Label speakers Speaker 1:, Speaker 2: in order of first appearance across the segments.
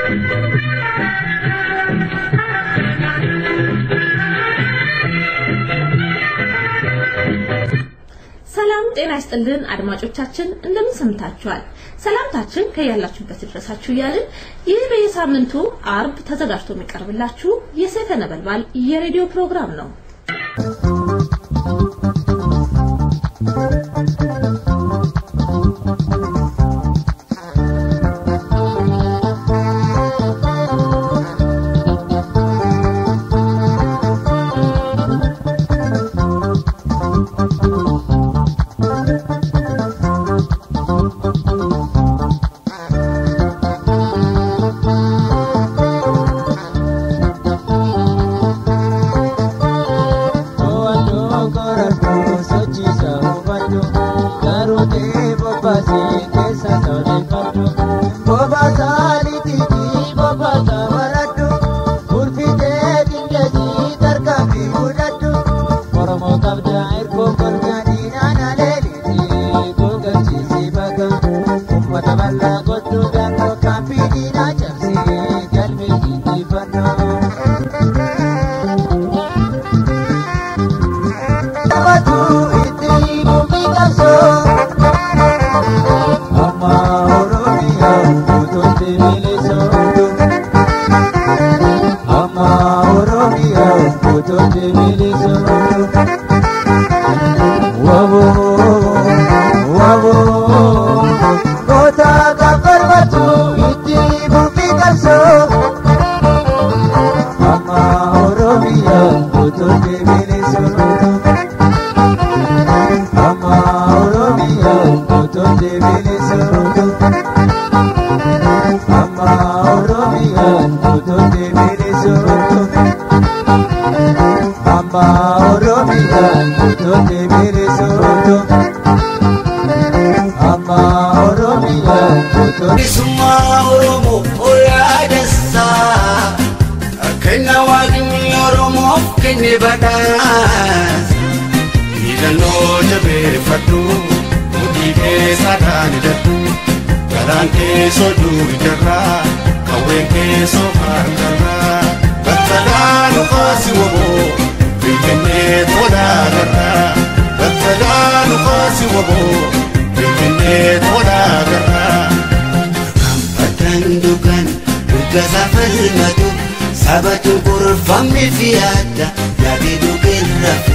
Speaker 1: ሰላም ጤና ይስጥልን አድማጮቻችን፣ እንደምን ሰምታችኋል? ሰላምታችን ከያላችሁበት ይድረሳችሁ እያልን ይህ በየሳምንቱ አርብ ተዘጋጅቶ የሚቀርብላችሁ የሰይፈ ነበልባል የሬዲዮ ፕሮግራም ነው።
Speaker 2: Sabatu kurfammi fi adda yaaduu qirrafu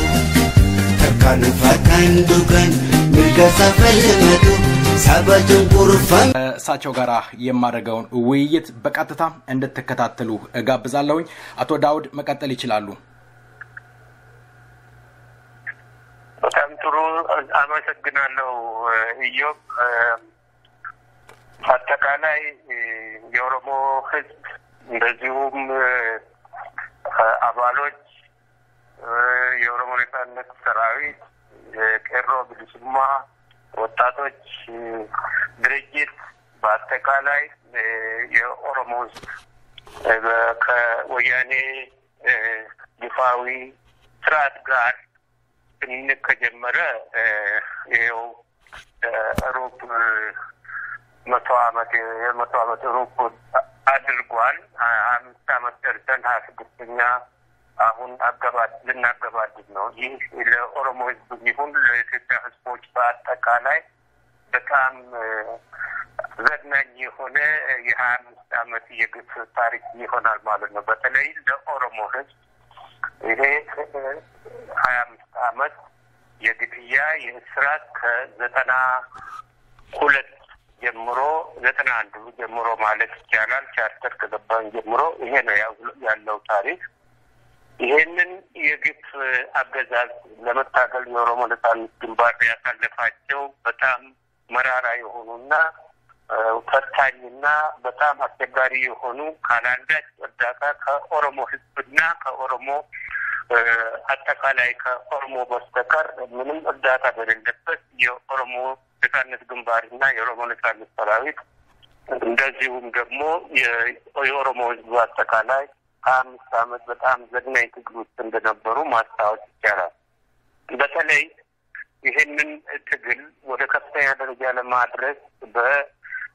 Speaker 2: tarkaanfatan dugan mirga safalimatu sabatuን ቁርፋም
Speaker 3: እሳቸው ጋር የማደርገውን ውይይት በቀጥታ እንድትከታተሉ እጋብዛለሁኝ። አቶ ዳውድ መቀጠል ይችላሉ።
Speaker 4: በጣም ጥሩ አመሰግናለሁ ኢዮብ። አጠቃላይ የኦሮሞ ሕዝብ እንደዚሁም አባሎች የኦሮሞ ነጻነት ሰራዊት፣ የቄሮ ብልሱማ ወጣቶች ድርጅት በአጠቃላይ የኦሮሞ ሕዝብ ከወያኔ ይፋዊ ስርዓት ጋር ግንኙነት ከጀመረ ይኸው ሩብ መቶ አመት የመቶ አመት ሩብ አድርጓል። አምስት አመት ደርሰን ሀያ ስድስተኛ አሁን አገባድ ልናገባድድ ነው። ይህ ለኦሮሞ ህዝብ ይሁን ለኢትዮጵያ ህዝቦች በአጠቃላይ በጣም ዘግናኝ የሆነ የሀያ አምስት አመት የግፍ ታሪክ ይሆናል ማለት ነው። በተለይ ለኦሮሞ ህዝብ ይሄ ሀያ አምስት አመት የግድያ የእስራት ከዘጠና ሁለት ጀምሮ ዘጠና አንዱ ጀምሮ ማለት ይቻላል ቻርተር ከገባን ጀምሮ ይሄ ነው ያለው ታሪክ። ይሄንን የግፍ አገዛዝ ለመታገል የኦሮሞ ነጻነት ግንባር ያሳለፋቸው በጣም መራራ የሆኑና ፈታኝና በጣም አስቸጋሪ የሆኑ ካላንዳች እርዳታ ከኦሮሞ ህዝብና ከኦሮሞ አጠቃላይ ከኦሮሞ በስተቀር ምንም እርዳታ በሌለበት የኦሮሞ ነጻነት ግንባርና የኦሮሞ ነጻነት ሰራዊት እንደዚሁም ደግሞ የኦሮሞ ህዝብ አጠቃላይ ሀያ አምስት አመት በጣም ዘግናኝ ትግል ውስጥ እንደነበሩ ማስታወስ ይቻላል። በተለይ ይህንን ትግል ወደ ከፍተኛ ደረጃ ለማድረስ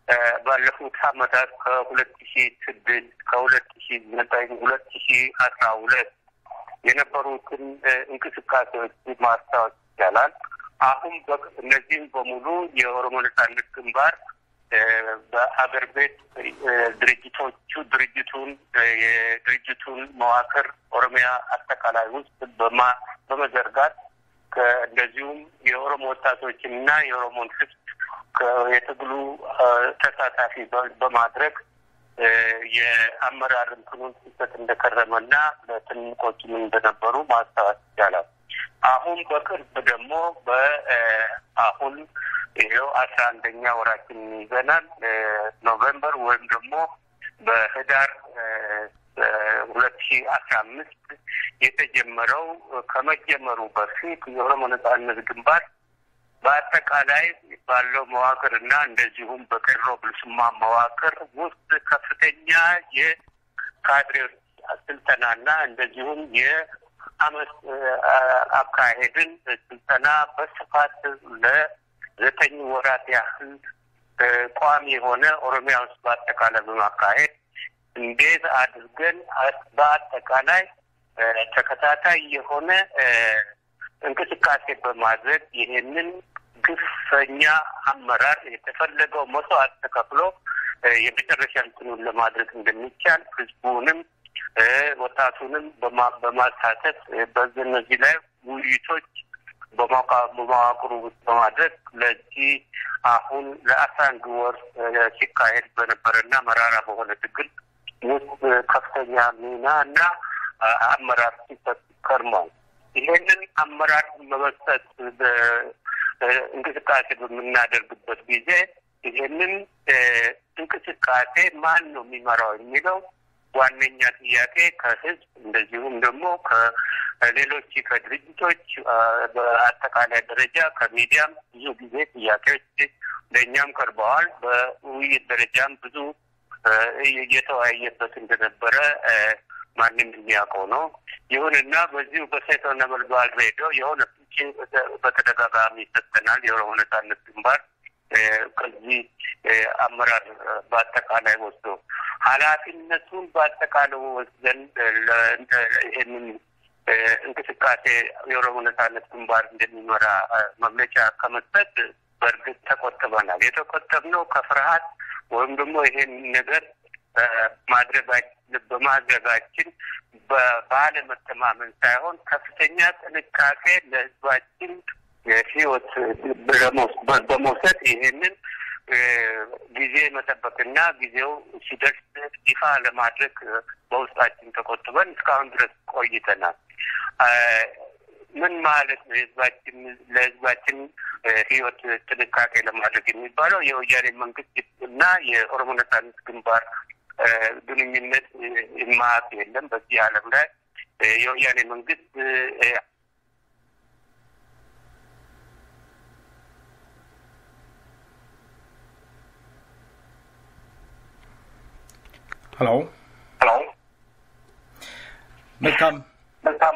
Speaker 4: ባለፉት አመታት ከሁለት ሺ ስድስት ከሁለት ሺ ዘጠኝ ሁለት ሺ አስራ ሁለት የነበሩትን እንቅስቃሴዎች ማስታወስ ይቻላል። አሁን እነዚህም በሙሉ የኦሮሞ ነጻነት ግንባር በሀገር ቤት ድርጅቶቹ ድርጅቱን የድርጅቱን መዋቅር ኦሮሚያ አጠቃላይ ውስጥ በማ በመዘርጋት እንደዚሁም የኦሮሞ ወጣቶችን እና የኦሮሞን ሕዝብ የትግሉ ተሳታፊ በማድረግ የአመራር እንትኑን ሲሰጥ እንደከረመና ለትንቆችም እንደነበሩ ማስታወስ ይቻላል። አሁን በቅርብ ደግሞ በአሁን ይኸው አስራ አንደኛ ወራችን ይዘናል። ኖቬምበር ወይም ደግሞ በህዳር ሁለት ሺ አስራ አምስት የተጀመረው ከመጀመሩ በፊት የኦሮሞ ነጻነት ግንባር በአጠቃላይ ባለው መዋቅር እና እንደዚሁም በቄሮ ብልስማ መዋቅር ውስጥ ከፍተኛ የካድሬዎች ስልጠናና እንደዚሁም የአመት አካሄድን ስልጠና በስፋት ለዘጠኝ ወራት ያህል ቋሚ የሆነ ኦሮሚያ ውስጥ በአጠቃላይ በማካሄድ እንዴት አድርገን በአጠቃላይ ተከታታይ የሆነ እንቅስቃሴ በማድረግ ይሄንን ግፈኛ አመራር የተፈለገው መስዋዕት ተከፍሎ የመጨረሻ እንትኑን ለማድረግ እንደሚቻል ህዝቡንም ወጣቱንም በማሳተፍ በእነዚህ ላይ ውይይቶች በመዋቅሩ ውስጥ በማድረግ ለዚህ አሁን ለአስራ አንድ ወር ሲካሄድ በነበረና መራራ በሆነ ትግል ውስጥ ከፍተኛ ሚና እና አመራር ሲሰጥ ከርሟል። ይሄንን አመራር በመስጠት እንቅስቃሴ በምናደርግበት ጊዜ ይሄንን እንቅስቃሴ ማን ነው የሚመራው የሚለው ዋነኛ ጥያቄ ከህዝብ እንደዚሁም ደግሞ ከሌሎች ከድርጅቶች በአጠቃላይ ደረጃ ከሚዲያም ብዙ ጊዜ ጥያቄዎች ለእኛም ቀርበዋል። በውይይት ደረጃም ብዙ እየተወያየበት እንደነበረ ማንም የሚያውቀው ነው። ይሁንና በዚሁ በሴቶ ነበልባል ሬዲዮ የሆነ ፍንጭ በተደጋጋሚ ይሰጠናል። የኦሮሞ ነጻነት ግንባር ከዚህ አመራር በአጠቃላይ ወስዶ ኃላፊነቱን በአጠቃላይ ወስደን ይህንን እንቅስቃሴ የኦሮሞ ነጻነት ግንባር እንደሚመራ መግለጫ ከመስጠት በእርግጥ ተቆጥበናል። የተቆጠብነው ከፍርሃት ወይም ደግሞ ይሄን ነገር ማድረጋችን በማድረጋችን ባለመተማመን ሳይሆን ከፍተኛ ጥንቃቄ ለሕዝባችን ሕይወት በመውሰድ ይሄንን ጊዜ መጠበቅና ጊዜው ሲደርስ ይፋ ለማድረግ በውስጣችን ተቆጥበን እስካሁን ድረስ ቆይተናል። ምን ማለት ነው? የህዝባችን ለህዝባችን ህይወት ጥንቃቄ ለማድረግ የሚባለው የወያኔ መንግስት እና የኦሮሞ ነጻነት ግንባር ግንኙነት የማያውቅ የለም በዚህ ዓለም ላይ የወያኔ መንግስት
Speaker 3: ሄሎ
Speaker 4: ሄሎ
Speaker 3: መልካም
Speaker 4: መልካም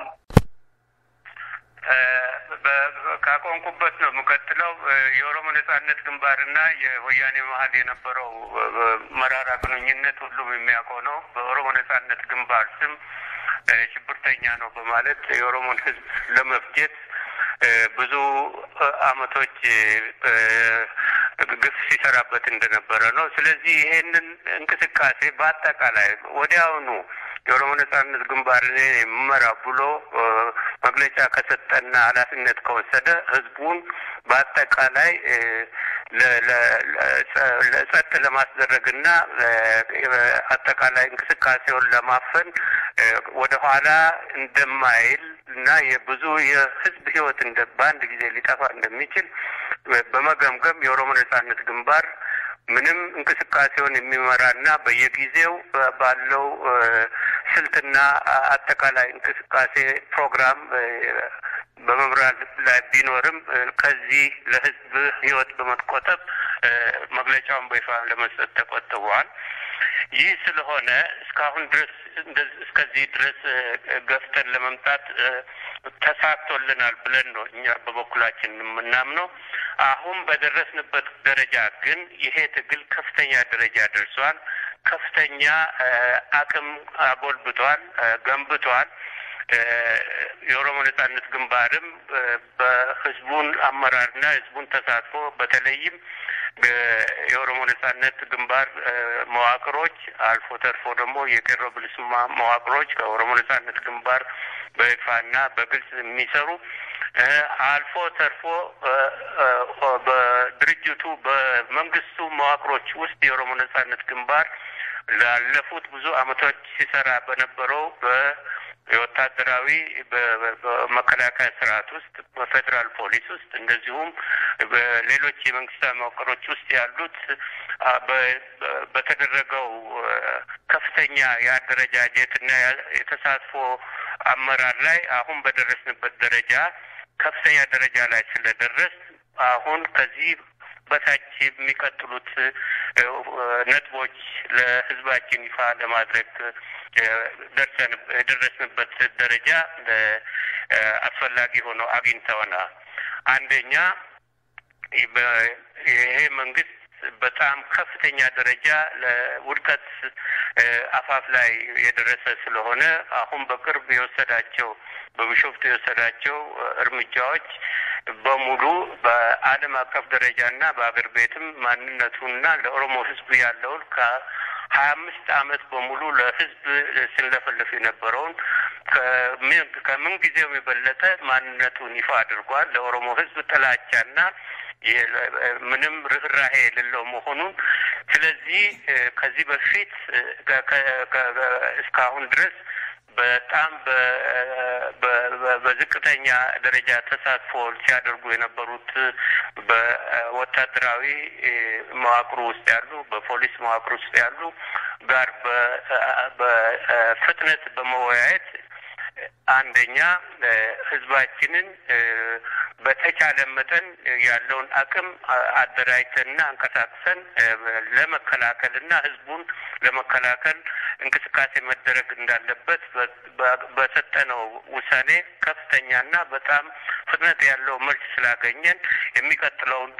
Speaker 4: ካቆንኩበት ነው የምቀጥለው። የኦሮሞ ነጻነት ግንባርና የወያኔ መሀል የነበረው መራራ ግንኙነት ሁሉም የሚያውቀው ነው። በኦሮሞ ነጻነት ግንባር ስም ሽብርተኛ ነው በማለት የኦሮሞን ህዝብ ለመፍጀት ብዙ አመቶች ግፍ ሲሰራበት እንደነበረ ነው። ስለዚህ ይሄንን እንቅስቃሴ በአጠቃላይ ወዲያውኑ የኦሮሞ ነጻነት ግንባር እኔ የምመራ ብሎ መግለጫ ከሰጠና ኃላፊነት ከወሰደ ህዝቡን በአጠቃላይ ጸጥ ለማስደረግና አጠቃላይ እንቅስቃሴውን ለማፈን ወደኋላ እንደማይል እና የብዙ የህዝብ ህይወት እንደ በአንድ ጊዜ ሊጠፋ እንደሚችል በመገምገም የኦሮሞ ነጻነት ግንባር ምንም እንቅስቃሴውን የሚመራና በየጊዜው ባለው ስልትና አጠቃላይ እንቅስቃሴ ፕሮግራም በመምራት ላይ ቢኖርም ከዚህ ለህዝብ ህይወት በመቆጠብ መግለጫውን በይፋ ለመስጠት ተቆጥበዋል። ይህ ስለሆነ እስካሁን ድረስ እስከዚህ ድረስ ገፍተን ለመምጣት ተሳክቶልናል ብለን ነው እኛ በበኩላችን የምናምነው። አሁን በደረስንበት ደረጃ ግን ይሄ ትግል ከፍተኛ ደረጃ ደርሷል። ከፍተኛ አቅም አጎልብቷል፣ ገንብቷል። የኦሮሞ ነጻነት ግንባርም በህዝቡን አመራርና ህዝቡን ተሳትፎ በተለይም የኦሮሞ ነጻነት ግንባር መዋቅሮች አልፎ ተርፎ ደግሞ የቄሮ ብልስማ መዋቅሮች ከኦሮሞ ነጻነት ግንባር በይፋና በግልጽ የሚሰሩ አልፎ ተርፎ በድርጅቱ በመንግስቱ መዋቅሮች ውስጥ የኦሮሞ ነጻነት ግንባር ላለፉት ብዙ አመቶች ሲሰራ በነበረው በ የወታደራዊ በመከላከያ ስርዓት ውስጥ በፌዴራል ፖሊስ ውስጥ እንደዚሁም በሌሎች የመንግስታዊ መዋቅሮች ውስጥ ያሉት በተደረገው ከፍተኛ የአደረጃጀትና የተሳትፎ አመራር ላይ አሁን በደረስንበት ደረጃ ከፍተኛ ደረጃ ላይ ስለደረስ አሁን ከዚህ በታች የሚቀጥሉት ነጥቦች ለህዝባችን ይፋ ለማድረግ ደርሰን የደረስንበት ደረጃ አስፈላጊ ሆኖ አግኝተውናል። አንደኛ ይሄ መንግስት በጣም ከፍተኛ ደረጃ ለውድቀት አፋፍ ላይ የደረሰ ስለሆነ አሁን በቅርብ የወሰዳቸው በቢሾፍቱ የወሰዳቸው እርምጃዎች በሙሉ በዓለም አቀፍ ደረጃና በአገር ቤትም ማንነቱና ለኦሮሞ ህዝብ ያለውን ከሀያ አምስት አመት በሙሉ ለህዝብ ስንለፈልፍ የነበረውን ከምን ጊዜውም የበለጠ ማንነቱን ይፋ አድርጓል። ለኦሮሞ ህዝብ ጥላቻና ምንም ርኅራሄ የሌለው መሆኑን ስለዚህ ከዚህ በፊት እስካሁን ድረስ በጣም በዝቅተኛ ደረጃ ተሳትፎ ሲያደርጉ የነበሩት በወታደራዊ መዋቅሩ ውስጥ ያሉ በፖሊስ መዋቅር ውስጥ ያሉ ጋር በፍጥነት በመወያየት አንደኛ ህዝባችንን በተቻለ መጠን ያለውን አቅም አደራጅተንና አንቀሳቅሰን ለመከላከልና ህዝቡን ለመከላከል እንቅስቃሴ መደረግ እንዳለበት በሰጠነው ውሳኔ ከፍተኛና በጣም ፍጥነት ያለው መልስ ስላገኘን የሚቀጥለውን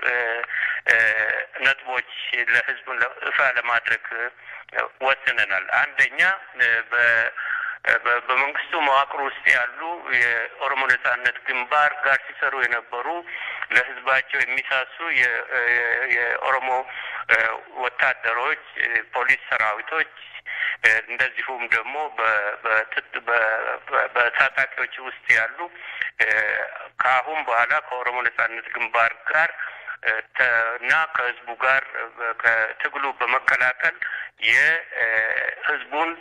Speaker 4: ነጥቦች ለህዝቡን እፋ ለማድረግ ወስነናል። አንደኛ በ በመንግስቱ መዋቅር ውስጥ ያሉ የኦሮሞ ነጻነት ግንባር ጋር ሲሰሩ የነበሩ ለህዝባቸው የሚሳሱ የኦሮሞ ወታደሮች፣ ፖሊስ ሰራዊቶች እንደዚሁም ደግሞ በታጣቂዎች ውስጥ ያሉ ከአሁን በኋላ ከኦሮሞ ነጻነት ግንባር ጋር እና ከህዝቡ ጋር ከትግሉ በመቀላቀል የህዝቡን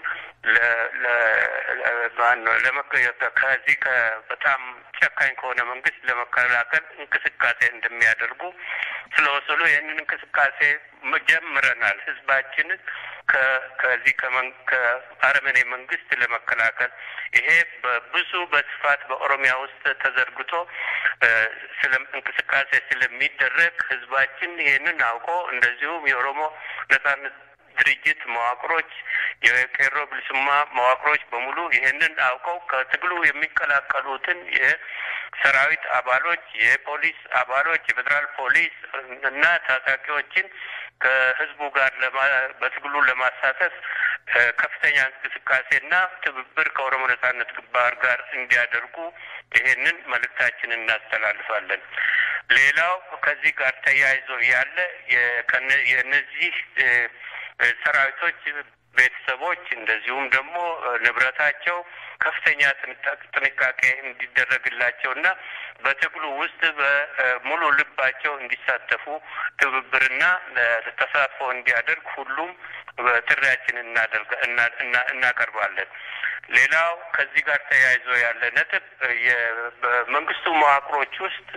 Speaker 4: ከዚህ በጣም ጨካኝ ከሆነ መንግስት ለመከላከል እንቅስቃሴ እንደሚያደርጉ ስለወሰኑ ይህንን እንቅስቃሴ ጀምረናል። ህዝባችንን ከዚህ ከአረመኔ መንግስት ለመከላከል ይሄ በብዙ በስፋት በኦሮሚያ ውስጥ ተዘርግቶ ስለ እንቅስቃሴ ስለሚደረግ ህዝባችን ይህንን አውቆ እንደዚሁም የኦሮሞ ነጻነት ድርጅት መዋቅሮች የቄሮ ብልስማ መዋቅሮች በሙሉ ይህንን አውቀው ከትግሉ የሚቀላቀሉትን የሰራዊት አባሎች፣ የፖሊስ አባሎች፣ የፌዴራል ፖሊስ እና ታጣቂዎችን ከህዝቡ ጋር በትግሉ ለማሳተፍ ከፍተኛ እንቅስቃሴና ትብብር ከኦሮሞ ነጻነት ግንባር ጋር እንዲያደርጉ ይሄንን መልእክታችንን እናስተላልፋለን። ሌላው ከዚህ ጋር ተያይዞ ያለ የእነዚህ ሰራዊቶች ቤተሰቦች እንደዚሁም ደግሞ ንብረታቸው ከፍተኛ ጥንቃቄ እንዲደረግላቸው እና በትግሉ ውስጥ በሙሉ ልባቸው እንዲሳተፉ ትብብርና ተሳትፎ እንዲያደርግ ሁሉም ጥሪያችንን እናቀርባለን። ሌላው ከዚህ ጋር ተያይዞ ያለ ነጥብ በመንግስቱ መዋቅሮች ውስጥ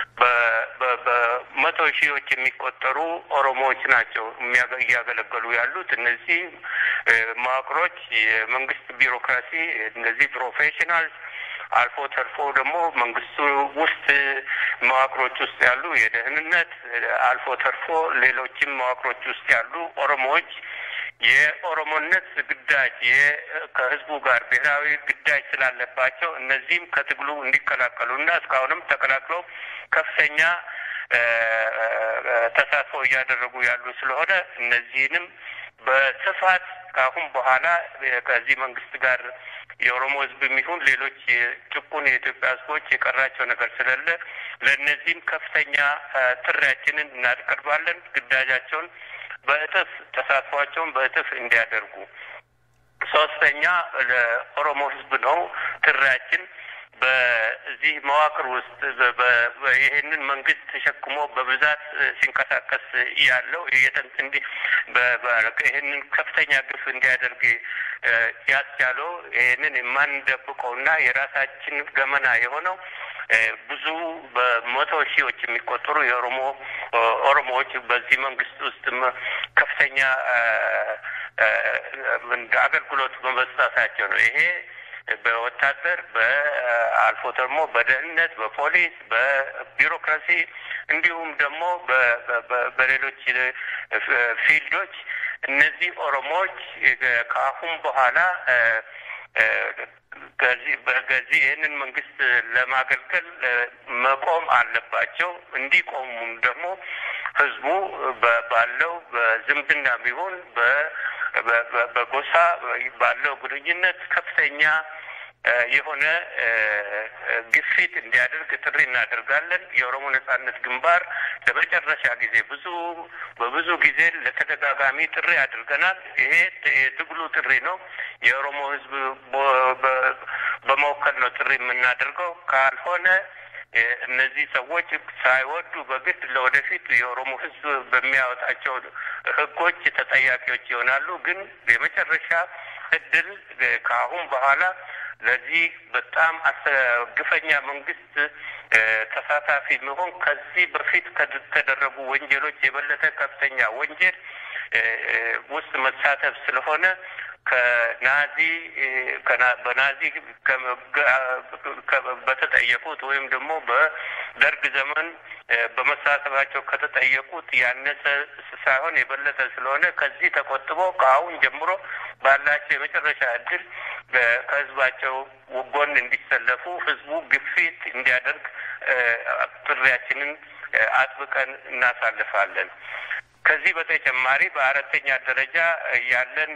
Speaker 4: በመቶ ሺዎች የሚቆጠሩ ኦሮሞዎች ናቸው እያገለገሉ ያሉት። እነዚህ መዋቅሮች የመንግስት ቢሮክራሲ እነዚህ ፕሮፌሽናልስ አልፎ ተርፎ ደግሞ መንግስቱ ውስጥ መዋቅሮች ውስጥ ያሉ የደህንነት አልፎ ተርፎ ሌሎችም መዋቅሮች ውስጥ ያሉ ኦሮሞዎች የኦሮሞነት ግዳጅ ከህዝቡ ጋር ብሔራዊ ግዳጅ ስላለባቸው እነዚህም ከትግሉ እንዲቀላቀሉ እና እስካሁንም ተቀላቅለው ከፍተኛ ተሳትፎ እያደረጉ ያሉ ስለሆነ እነዚህንም በስፋት ከአሁን በኋላ ከዚህ መንግስት ጋር የኦሮሞ ህዝብ የሚሆን ሌሎች ጭቁን የኢትዮጵያ ህዝቦች የቀራቸው ነገር ስለሌለ ለእነዚህም ከፍተኛ ጥሪያችንን እናቀርባለን። ግዳጃቸውን በእጥፍ ተሳትፏቸውን በእጥፍ እንዲያደርጉ። ሶስተኛ ለኦሮሞ ህዝብ ነው ጥሪያችን በዚህ መዋቅር ውስጥ ይህንን መንግስት ተሸክሞ በብዛት ሲንቀሳቀስ ያለው እንዲህ ይህንን ከፍተኛ ግፍ እንዲያደርግ ያስቻለው ይህንን የማንደብቀውና የራሳችን ገመና የሆነው ብዙ በመቶ ሺዎች የሚቆጠሩ የኦሮሞ ኦሮሞዎች በዚህ መንግስት ውስጥ ከፍተኛ አገልግሎት በመስጠታቸው ነው። ይሄ በወታደር በአልፎ ደግሞ በደህንነት፣ በፖሊስ፣ በቢሮክራሲ እንዲሁም ደግሞ በሌሎች ፊልዶች እነዚህ ኦሮሞዎች ከአሁን በኋላ ከዚህ በገዚህ ይህንን መንግስት ለማገልገል መቆም አለባቸው። እንዲቆሙም ደግሞ ህዝቡ ባለው በዝምድና ቢሆን በጎሳ ባለው ግንኙነት ከፍተኛ የሆነ ግፊት እንዲያደርግ ጥሪ እናደርጋለን። የኦሮሞ ነጻነት ግንባር ለመጨረሻ ጊዜ ብዙ በብዙ ጊዜ ለተደጋጋሚ ጥሪ አድርገናል። ይሄ የትግሉ ጥሪ ነው። የኦሮሞ ህዝብ በመወከል ነው ጥሪ የምናደርገው። ካልሆነ እነዚህ ሰዎች ሳይወዱ በግድ ለወደፊት የኦሮሞ ህዝብ በሚያወጣቸው ህጎች ተጠያቂዎች ይሆናሉ። ግን የመጨረሻ እድል ከአሁን በኋላ ለዚህ በጣም ግፈኛ መንግስት ተሳታፊ መሆን ከዚህ በፊት ከተደረጉ ወንጀሎች የበለጠ ከፍተኛ ወንጀል ውስጥ መሳተፍ ስለሆነ ከናዚ በናዚ በተጠየቁት ወይም ደግሞ በደርግ ዘመን በመሳተፋቸው ከተጠየቁት ያነሰ ሳይሆን የበለጠ ስለሆነ ከዚህ ተቆጥቦ ከአሁን ጀምሮ ባላቸው የመጨረሻ እድል ከህዝባቸው ጎን እንዲሰለፉ ህዝቡ ግፊት እንዲያደርግ ጥሪያችንን አጥብቀን እናሳልፋለን። ከዚህ በተጨማሪ በአራተኛ ደረጃ ያለን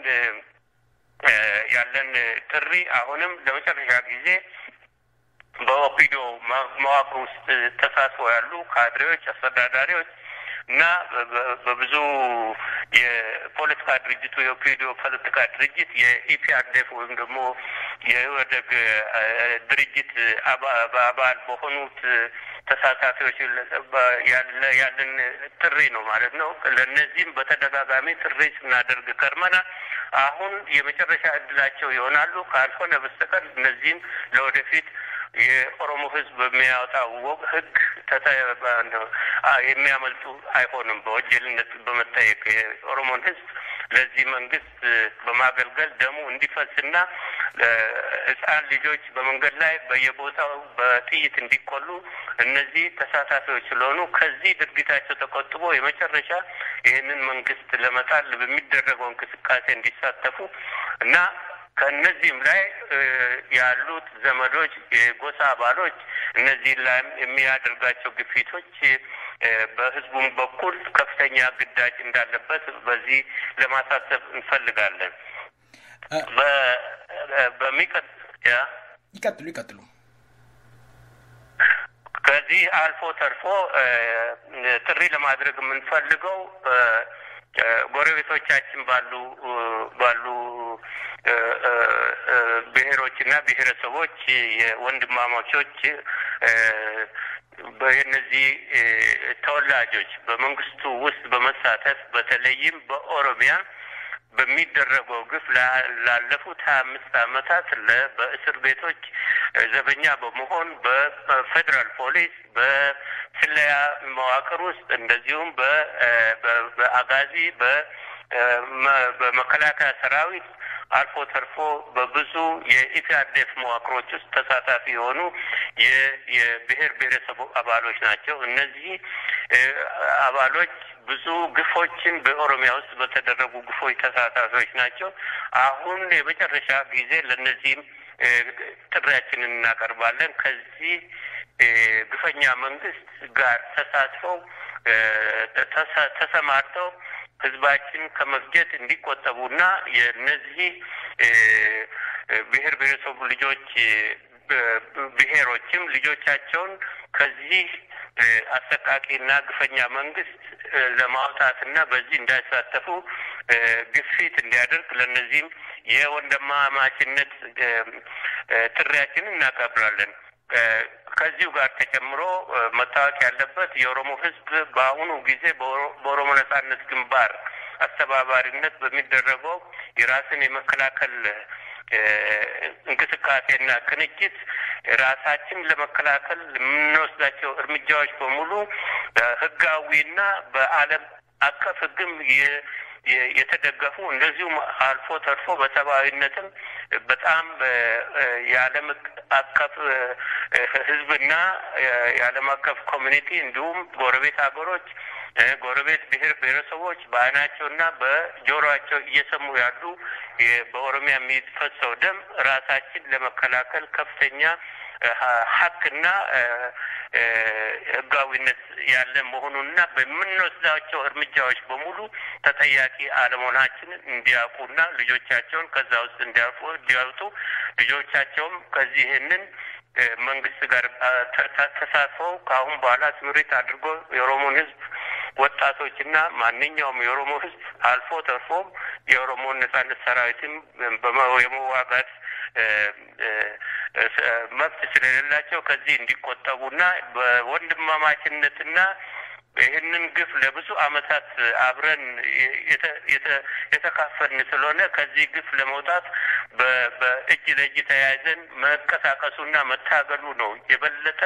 Speaker 4: ያለን ጥሪ አሁንም ለመጨረሻ ጊዜ በኦፒዶ መዋቅር ውስጥ ተሳትፎ ያሉ ካድሬዎች፣ አስተዳዳሪዎች እና በብዙ የፖለቲካ ድርጅቱ የኦፒዲዮ ፖለቲካ ድርጅት የኢፒአርዴፍ ወይም ደግሞ የወደግ ድርጅት አባል በሆኑት ተሳታፊዎች ያለ ያለን ጥሪ ነው ማለት ነው። ለእነዚህም በተደጋጋሚ ጥሪ ስናደርግ ከርመናል። አሁን የመጨረሻ እድላቸው ይሆናሉ። ካልሆነ በስተቀር እነዚህም ለወደፊት የኦሮሞ ሕዝብ በሚያወጣው ሕግ የሚያመልጡ አይሆንም። በወንጀልነት በመጠየቅ የኦሮሞን ሕዝብ ለዚህ መንግስት በማገልገል ደሙ እንዲፈስና ሕፃን ልጆች በመንገድ ላይ በየቦታው በጥይት እንዲቆሉ እነዚህ ተሳታፊዎች ስለሆኑ ከዚህ ድርጊታቸው ተቆጥቦ የመጨረሻ ይህንን መንግስት ለመጣል በሚደረገው እንቅስቃሴ እንዲሳተፉ እና ከእነዚህም ላይ ያሉት ዘመዶች፣ የጎሳ አባሎች እነዚህ ላይ የሚያደርጋቸው ግፊቶች በህዝቡም በኩል ከፍተኛ ግዳጅ እንዳለበት በዚህ ለማሳሰብ እንፈልጋለን። በሚቀጥ
Speaker 3: ይቀጥሉ ይቀጥሉ።
Speaker 4: ከዚህ አልፎ ተርፎ ጥሪ ለማድረግ የምንፈልገው ጎረቤቶቻችን ባሉ ባሉ ብሔሮችና ብሔረሰቦች የወንድማማቾች የእነዚህ ተወላጆች በመንግስቱ ውስጥ በመሳተፍ በተለይም በኦሮሚያ በሚደረገው ግፍ ላለፉት ሀያ አምስት ዓመታት በእስር ቤቶች ዘበኛ በመሆን በፌዴራል ፖሊስ በስለያ መዋቅር ውስጥ እንደዚሁም በአጋዚ በመከላከያ ሰራዊት አልፎ ተርፎ በብዙ የኢፒአርዴፍ መዋቅሮች ውስጥ ተሳታፊ የሆኑ የብሔር ብሔረሰቡ አባሎች ናቸው። እነዚህ አባሎች ብዙ ግፎችን በኦሮሚያ ውስጥ በተደረጉ ግፎች ተሳታፊዎች ናቸው። አሁን የመጨረሻ ጊዜ ለእነዚህም ጥሪያችንን እናቀርባለን። ከዚህ ግፈኛ መንግስት ጋር ተሳትፈው ተሰማርተው ህዝባችን ከመፍጀት እንዲቆጠቡና የእነዚህ ብሔር ብሔረሰቡ ልጆች ብሔሮችም ልጆቻቸውን ከዚህ አሰቃቂና ግፈኛ መንግስት ለማውጣትና በዚህ እንዳይሳተፉ ግፊት እንዲያደርግ ለእነዚህም የወንድማማችነት ጥሪያችንን እናቀብራለን። ከዚሁ ጋር ተጨምሮ መታወቅ ያለበት የኦሮሞ ህዝብ በአሁኑ ጊዜ በኦሮሞ ነጻነት ግንባር አስተባባሪነት በሚደረገው የራስን የመከላከል እንቅስቃሴና ቅንጅት ራሳችን ለመከላከል የምንወስዳቸው እርምጃዎች በሙሉ ህጋዊና በዓለም አቀፍ ህግም የተደገፉ እንደዚሁም አልፎ ተርፎ በሰብአዊነትም በጣም የዓለም አቀፍ ህዝብና የዓለም አቀፍ ኮሚኒቲ እንዲሁም ጎረቤት ሀገሮች ጎረቤት ብሔር ብሔረሰቦች በዓይናቸውና በጆሮአቸው እየሰሙ ያሉ በኦሮሚያ የሚፈሰው ደም ራሳችን ለመከላከል ከፍተኛ ሀቅና ህጋዊነት ያለ መሆኑንና በምንወስዳቸው እርምጃዎች በሙሉ ተጠያቂ አለመሆናችንን እንዲያውቁና ልጆቻቸውን ከዛ ውስጥ እንዲያውቁ እንዲያወጡ ልጆቻቸውም ከዚህ ይህንን መንግስት ጋር ተሳትፈው ከአሁን በኋላ ስምሪት አድርጎ የኦሮሞን ህዝብ ወጣቶችና ማንኛውም የኦሮሞ ህዝብ አልፎ ተርፎም የኦሮሞን ነጻነት ሰራዊትም የመዋጋት መብት ስለሌላቸው ከዚህ እንዲቆጠቡና በወንድማማችነትና ይህንን ግፍ ለብዙ አመታት አብረን የተካፈልን ስለሆነ ከዚህ ግፍ ለመውጣት በእጅ ለእጅ ተያይዘን መንቀሳቀሱና መታገሉ ነው የበለጠ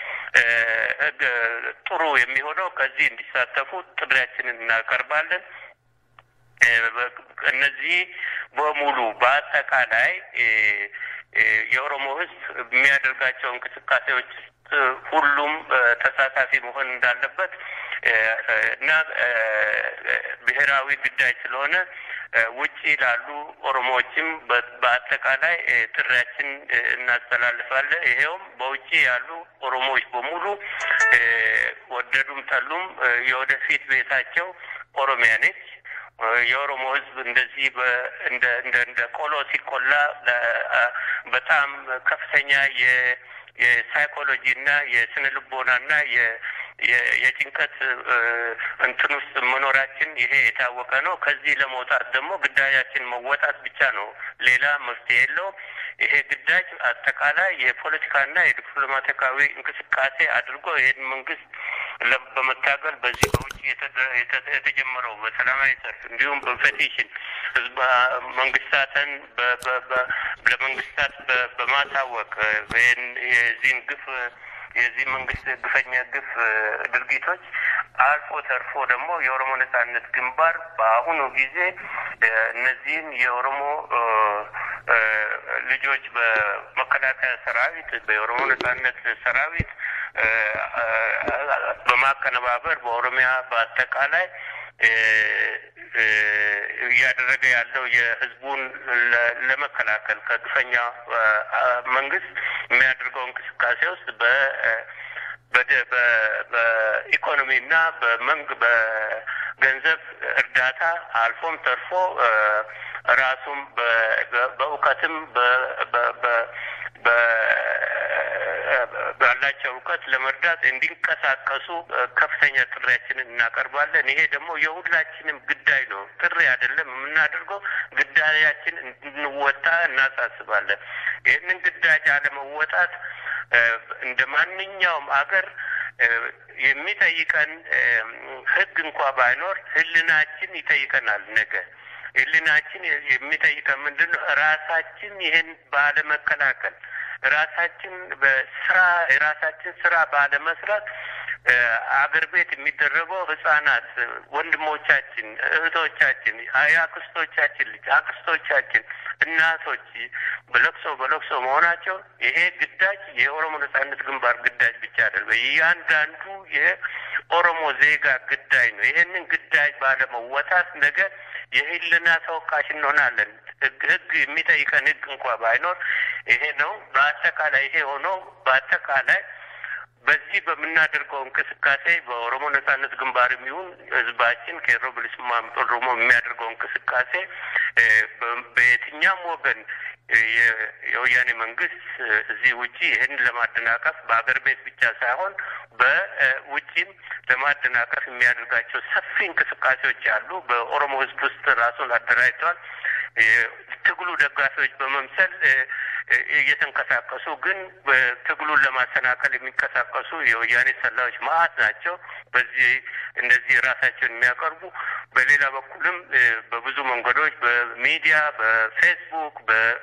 Speaker 4: ጥሩ የሚሆነው። ከዚህ እንዲሳተፉ ጥሪያችንን እናቀርባለን። እነዚህ በሙሉ በአጠቃላይ የኦሮሞ ህዝብ የሚያደርጋቸው እንቅስቃሴዎች ሁሉም ተሳታፊ መሆን እንዳለበት እና ብሔራዊ ግዳጅ ስለሆነ ውጪ ላሉ ኦሮሞዎችም በአጠቃላይ ጥሪያችን እናስተላልፋለን። ይሄውም በውጭ ያሉ ኦሮሞዎች በሙሉ ወደዱም ጠሉም የወደፊት ቤታቸው ኦሮሚያ ነች። የኦሮሞ ህዝብ እንደዚህ እንደ እንደ እንደ ቆሎ ሲቆላ በጣም ከፍተኛ የ የሳይኮሎጂ እና የስነ ልቦና እና የጭንቀት እንትን ውስጥ መኖራችን ይሄ የታወቀ ነው። ከዚህ ለመውጣት ደግሞ ግዳጃችን መወጣት ብቻ ነው። ሌላ መፍትሄ የለውም። ይሄ ግዳጅ አጠቃላይ የፖለቲካና የዲፕሎማቲካዊ እንቅስቃሴ አድርጎ ይህን መንግስት በመታገል በዚህ በውጭ የተጀመረው በሰላማዊ ሰልፍ እንዲሁም በፔቲሽን ህዝብ መንግስታትን ለመንግስታት በማሳወቅ የዚህን ግፍ የዚህ መንግስት ግፈኛ ግፍ ድርጊቶች አልፎ ተርፎ ደግሞ የኦሮሞ ነጻነት ግንባር በአሁኑ ጊዜ እነዚህን የኦሮሞ ልጆች በመከላከያ ሰራዊት በኦሮሞ ነጻነት ሰራዊት በማቀነባበር በኦሮሚያ በአጠቃላይ እያደረገ ያለው የህዝቡን ለመከላከል ከግፈኛ መንግስት የሚያደርገው እንቅስቃሴ ውስጥ በ በኢኮኖሚና በመንግ በገንዘብ እርዳታ አልፎም ተርፎ ራሱም በእውቀትም ባላቸው እውቀት ለመርዳት እንዲንቀሳቀሱ ከፍተኛ ጥሪያችንን እናቀርባለን። ይሄ ደግሞ የሁላችንም ግዳይ ነው። ጥሪ አይደለም የምናደርገው፣ ግዳያችን እንድንወጣ እናሳስባለን። ይህንን ግዳጅ አለመወጣት እንደ ማንኛውም አገር የሚጠይቀን ህግ እንኳ ባይኖር ህልናችን ይጠይቀናል። ነገ ህልናችን የሚጠይቀን ምንድን ነው? ራሳችን ይህን ባለመከላከል ራሳችን በስራ የራሳችን ስራ ባለመስራት አገር ቤት የሚደረገው ህጻናት ወንድሞቻችን፣ እህቶቻችን፣ የአክስቶቻችን ልጅ አክስቶቻችን፣ እናቶች በለቅሶ በለቅሶ መሆናቸው ይሄ ግዳጅ የኦሮሞ ነጻነት ግንባር ግዳጅ ብቻ አይደለም። እያንዳንዱ የኦሮሞ ዜጋ ግዳጅ ነው። ይሄንን ግዳጅ ባለመወጣት ነገ የህልና ተወቃሽ እንሆናለን። ህግ ህግ የሚጠይቀን ህግ እንኳ ባይኖር ይሄ ነው። በአጠቃላይ ይሄ ሆኖ በአጠቃላይ በዚህ በምናደርገው እንቅስቃሴ በኦሮሞ ነጻነት ግንባርም ይሁን ህዝባችን ቄሮ ብልስማ ኦሮሞ የሚያደርገው እንቅስቃሴ በየትኛም ወገን የወያኔ መንግስት እዚህ ውጪ ይህን ለማደናቀፍ በሀገር ቤት ብቻ ሳይሆን በውጪም ለማደናቀፍ የሚያደርጋቸው ሰፊ እንቅስቃሴዎች አሉ። በኦሮሞ ህዝብ ውስጥ ራሱን አደራጅተዋል። ትግሉ ደጋፊዎች በመምሰል እየተንቀሳቀሱ ግን ትግሉን ለማሰናከል የሚንቀሳቀሱ የወያኔ ሰላዮች መዓት ናቸው። በዚህ እንደዚህ ራሳቸውን የሚያቀርቡ በሌላ በኩልም በብዙ መንገዶች በሚዲያ በፌስቡክ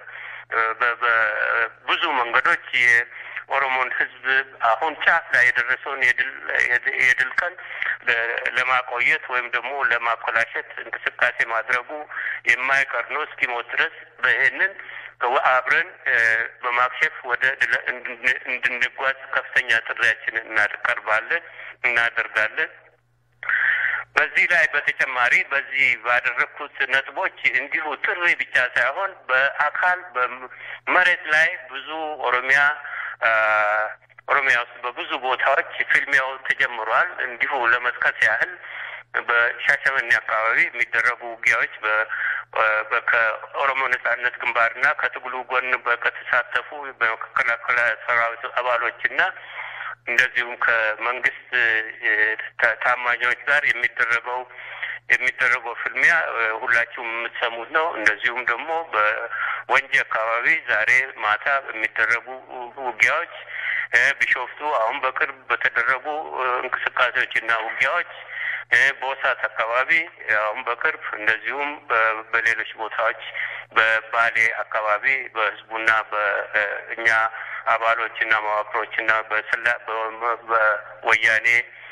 Speaker 4: በብዙ መንገዶች የኦሮሞን ህዝብ አሁን ጫፍ ላይ የደረሰውን የድል ቀን ለማቆየት ወይም ደግሞ ለማኮላሸት እንቅስቃሴ ማድረጉ የማይቀር ነው እስኪሞት ድረስ ይህንን አብረን በማክሸፍ ወደ እንድንጓዝ ከፍተኛ ጥሪያችንን እናቀርባለን እናደርጋለን። በዚህ ላይ በተጨማሪ በዚህ ባደረግኩት ነጥቦች እንዲሁ ጥሪ ብቻ ሳይሆን በአካል በመሬት ላይ ብዙ ኦሮሚያ ኦሮሚያ ውስጥ በብዙ ቦታዎች ፊልሚያው ተጀምሯል። እንዲሁ ለመጥቀስ ያህል በሻሸመኔ አካባቢ የሚደረጉ ውጊያዎች ከኦሮሞ ነጻነት ግንባርና ከትግሉ ጎን ከተሳተፉ በመከላከያ ሰራዊት አባሎችና እንደዚሁም ከመንግስት ታማኞች ጋር የሚደረገው የሚደረገው ፍልሚያ ሁላችሁም የምትሰሙት ነው። እንደዚሁም ደግሞ በወንጂ አካባቢ ዛሬ ማታ የሚደረጉ ውጊያዎች፣ ቢሾፍቱ አሁን በቅርብ በተደረጉ እንቅስቃሴዎችና ውጊያዎች፣ በወሳት አካባቢ አሁን በቅርብ እንደዚሁም በሌሎች ቦታዎች በባሌ አካባቢ በህዝቡና በእኛ አባሎችና መዋቅሮችና በስላ በወያኔ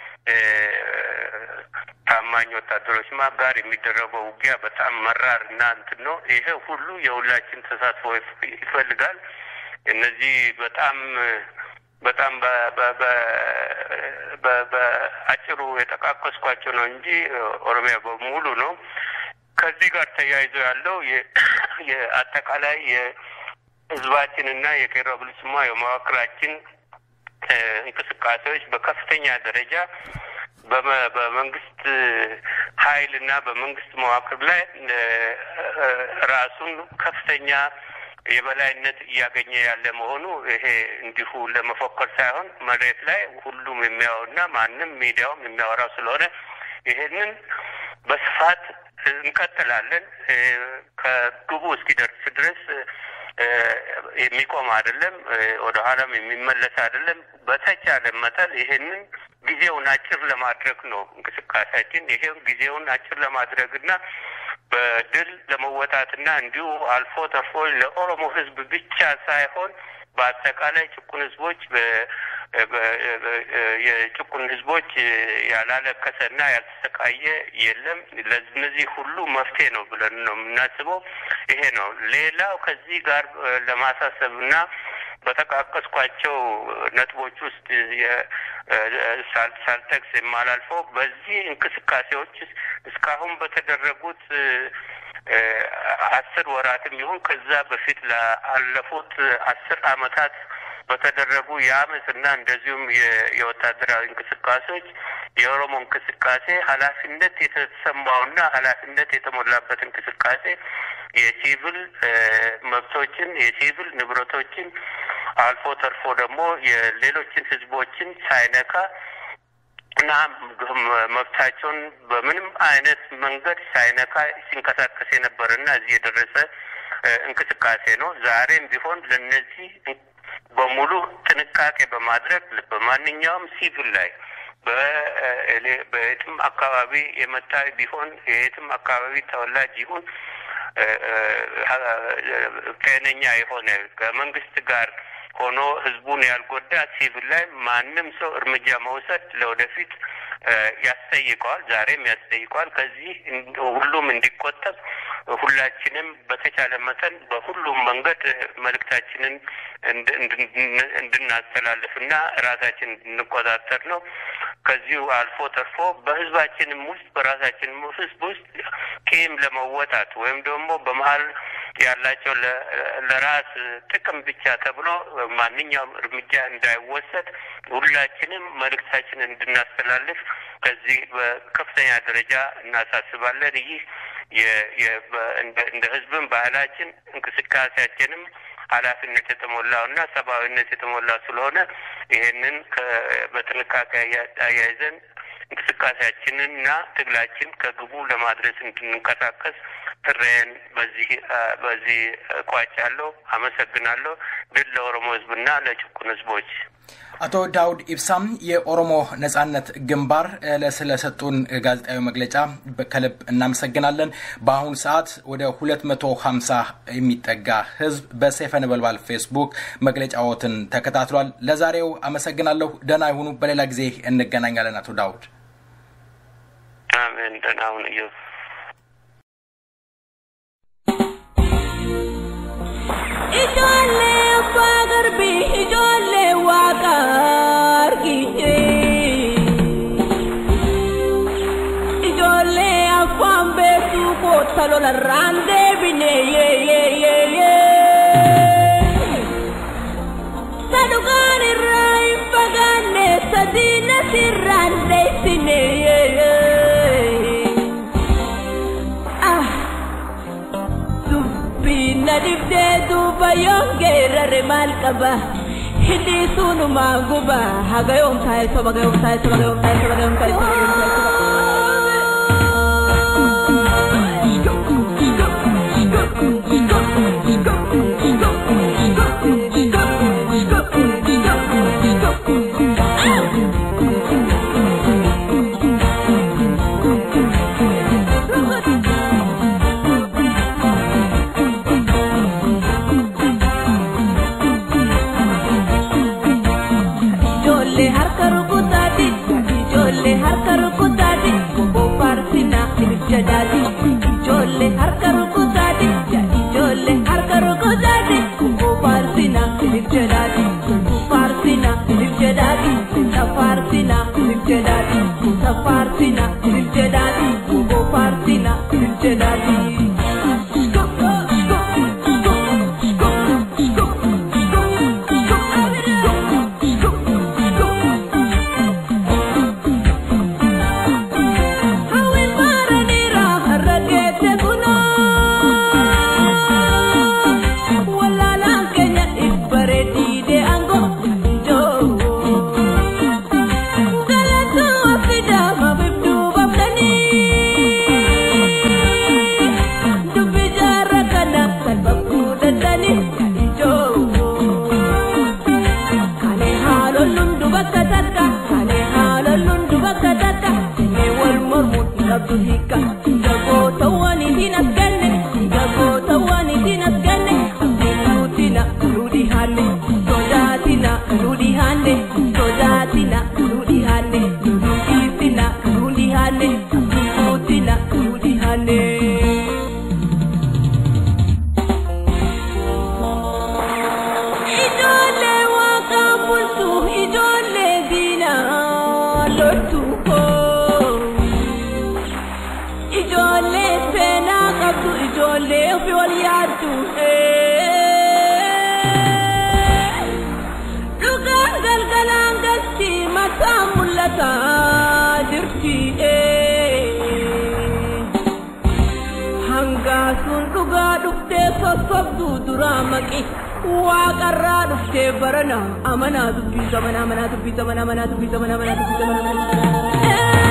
Speaker 4: ታማኝ ወታደሮች ጋር የሚደረገው ውጊያ በጣም መራር እና እንትን ነው። ይሄ ሁሉ የሁላችን ተሳትፎ ይፈልጋል። እነዚህ በጣም በጣም በአጭሩ የጠቃቀስኳቸው ነው እንጂ ኦሮሚያ በሙሉ ነው። ከዚህ ጋር ተያይዞ ያለው የአጠቃላይ የህዝባችንና የቄሮ ብልስማ የመዋቅራችን እንቅስቃሴዎች በከፍተኛ ደረጃ በመንግስት ኃይል እና በመንግስት መዋቅር ላይ ራሱን ከፍተኛ የበላይነት እያገኘ ያለ መሆኑ ይሄ እንዲሁ ለመፎከር ሳይሆን መሬት ላይ ሁሉም የሚያወና ማንም ሚዲያውም የሚያወራው ስለሆነ ይሄንን በስፋት እንቀጥላለን። ከግቡ እስኪደርስ ድረስ የሚቆም አይደለም፣ ወደ ኋላም የሚመለስ አይደለም። በተቻለ መጠን ይሄንን ጊዜውን አጭር ለማድረግ ነው እንቅስቃሴያችን። ይሄው ጊዜውን አጭር ለማድረግ እና በድል ለመወጣትና እንዲሁ አልፎ ተርፎ ለኦሮሞ ሕዝብ ብቻ ሳይሆን በአጠቃላይ ጭቁን ሕዝቦች የጭቁን ሕዝቦች ያላለቀሰና ያልተሰቃየ የለም። ለእነዚህ ሁሉ መፍትሄ ነው ብለን ነው የምናስበው። ይሄ ነው። ሌላው ከዚህ ጋር ለማሳሰብና በጠቃቀስኳቸው ነጥቦች ውስጥ ሳልጠቅስ የማላልፈው በዚህ እንቅስቃሴዎች እስካሁን በተደረጉት አስር ወራትም ይሁን ከዛ በፊት ለአለፉት አስር አመታት በተደረጉ የአመፅና እንደዚሁም የወታደራዊ እንቅስቃሴዎች የኦሮሞ እንቅስቃሴ ኃላፊነት የተሰማውና ኃላፊነት የተሞላበት እንቅስቃሴ የሲቪል መብቶችን የሲቪል ንብረቶችን አልፎ ተርፎ ደግሞ የሌሎችን ህዝቦችን ሳይነካ እና መብታቸውን በምንም አይነት መንገድ ሳይነካ ሲንቀሳቀስ የነበረና እዚህ የደረሰ እንቅስቃሴ ነው። ዛሬም ቢሆን ለነዚህ በሙሉ ጥንቃቄ በማድረግ በማንኛውም ሲቪል ላይ በየትም አካባቢ የመጣ ቢሆን የየትም አካባቢ ተወላጅ ይሁን ጤነኛ የሆነ ከመንግስት ጋር ሆኖ ህዝቡን ያልጎዳ ሲቪል ላይ ማንም ሰው እርምጃ መውሰድ ለወደፊት ያስጠይቀዋል። ዛሬም ያስጠይቀዋል። ከዚህ ሁሉም እንዲቆጠብ ሁላችንም በተቻለ መጠን በሁሉም መንገድ መልእክታችንን እንድናስተላልፍና ራሳችን እንድንቆጣጠር ነው። ከዚሁ አልፎ ተርፎ በህዝባችንም ውስጥ በራሳችንም ህዝብ ውስጥ ቂም ለመወጣት ወይም ደግሞ በመሀል ያላቸው ለ- ለራስ ጥቅም ብቻ ተብሎ ማንኛውም እርምጃ እንዳይወሰድ ሁላችንም መልእክታችንን እንድናስተላልፍ ከዚህ በከፍተኛ ደረጃ እናሳስባለን። ይህ የ- የ- በ- እንደ- እንደ ህዝብም ባህላችን እንቅስቃሴያችንም ኃላፊነት የተሞላው እና ሰብአዊነት የተሞላው ስለሆነ ይሄንን ከ- በጥንቃቄ አያ- አያይዘን እንቅስቃሴያችንን እና ትግላችን ከግቡ ለማድረስ እንድንንቀሳቀስ ጥሬን በዚህ አ፣ በዚህ እቋጫለሁ። አመሰግናለሁ። ድል ለኦሮሞ ህዝብና ለጭቁን ህዝቦች።
Speaker 3: አቶ ዳውድ ኢብሳም የኦሮሞ ነጻነት ግንባር እ፣ ስለሰጡን ጋዜጣዊ መግለጫ በ- ከልብ እናመሰግናለን። በአሁኑ ሰዓት ወደ 250 የሚጠጋ ህዝብ በሰይፈ ነበልባል ፌስቡክ መግለጫዎትን ተከታትሏል። ለዛሬው አመሰግናለሁ። ደህና ይሁኑ። በሌላ ጊዜ እንገናኛለን። አቶ ዳውድ
Speaker 4: አሜን። ደህና ሁን እዩ።
Speaker 5: Ijoollee abbaa garbii ijoollee waaqa argite. Ijoollee afaan beektuu kootta lolarraan deebine yee yee yee yee. Sadukaan irraa hin fagaanne sadiina sirraan deessine yee yee. Ah. dubbiin na dibdee duuba yoon geerare maal qaba hidhii sunumaan guba haga yoom taa'e soba haga yoom taa'e soba haga yoom taa'e soba haga yoom taa'e soba haga yoom taa'e Ijoollee harka rukutaati, ijoollee harka rukutaati, bobboo faarsina ibiddaadhaati. Ijoollee harka rukutaati, ijoollee harka rukutaati, bobboo faarsina ibiddaadhaati. Faarsina ibiddaadhaati, isa faarsina ibiddaadhaati, isa faarsina ibiddaadhaati, bobboo faarsina ibiddaadhaati. Hawwi maaranira har'a geesse kunoo. Wallaalaan keenya dhibbaree diidee aangoo ijoo. Galatuu afidaa mabibduu babdanii. Dubbi jaarra kana salphachuu dandanii ijoo. Kale haalolluun dubakka takka, kale haalolluun dubakka takka, jennee wal mormuun hin qabdu hiikka. Dhiiga gootawwan ittiin as ganne, dhiiga gootawwan ittiin as ganne, abdiin nuutina nuu dhihaanne, sodaatina nuu dhihaanne, sodaatina nuu dhihaanne, nuu dhiisina nuu dhihaanne, abdiin nuutina nuu dhihaanne. Ijoollee waaqaan bultu ijoollee diinaa loltu koo. Ijoollee seenaa qabdu ijoollee ofii wal yaaddu. Dhugaan galgalaan galti mataan mul'ataa jirti. Hangaasuun dhugaa dhuftee sossobduu duraa maqi waaqarraa dhuftee barana amanaa dubbisa mana amanaa dubbisa mana amanaa dubbisa mana amanaa dubbisa mana amanaa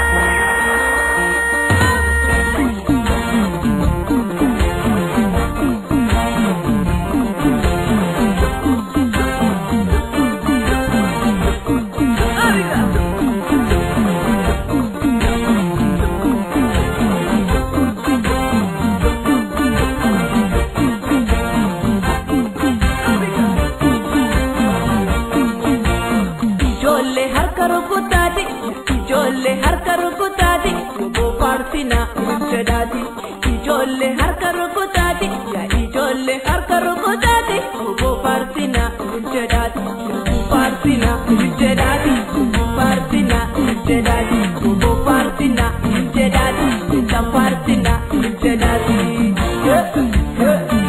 Speaker 5: Ijoollee harka rukutaati, ijoollee harka rukutaati, bobboo faarsina ibiddaadhaati. Ijoollee harka rukutaati, yaa ijoollee harka rukutaati, bobboo faarsina ibiddaadhaati. Faarsina ibiddaadhaati, faarsina ibiddaadhaati, bobboo faarsina ibiddaadhaati, isa faarsina ibiddaadhaati.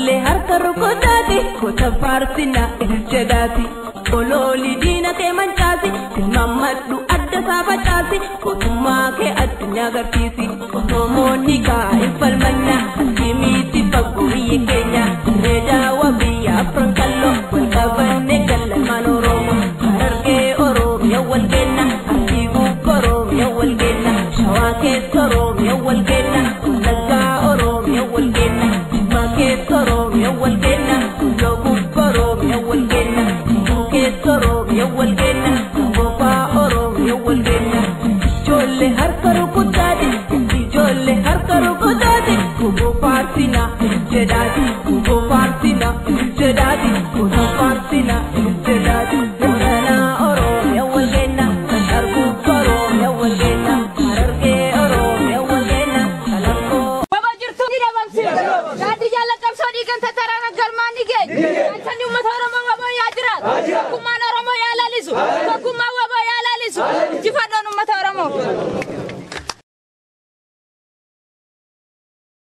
Speaker 5: ijoollee harka rukuttaati gosa faarsina jedhaati olooli diina kee mancaasi tilmaammadhu adda isaa facaasi mootummaa kee addunyaa agarsiisi osomoonni kaa hin falmanna asimiiti fagoo biyya keenya reedaawa biyya afran kalloo wal qabanne gallamaan oromoo harargee oromiyaa wal kenna asii gubbaa oromiyaa wal kenna shawaa keessa oromiyaa wal kenna wallaggaa oromiyaa wal kenna jimmaa keessa oromiyaa wal kenna guddoo gubbaa oromiyaa wal kenna jibbuu keessa oromiyaa wal kenna gofaa oromiyaa wal kenna ijoollee harka rukutaati ijoollee harka rukutaati guboo faarsina jedhaati guboo faarsina jedhaati guboo faarsina jedhaati.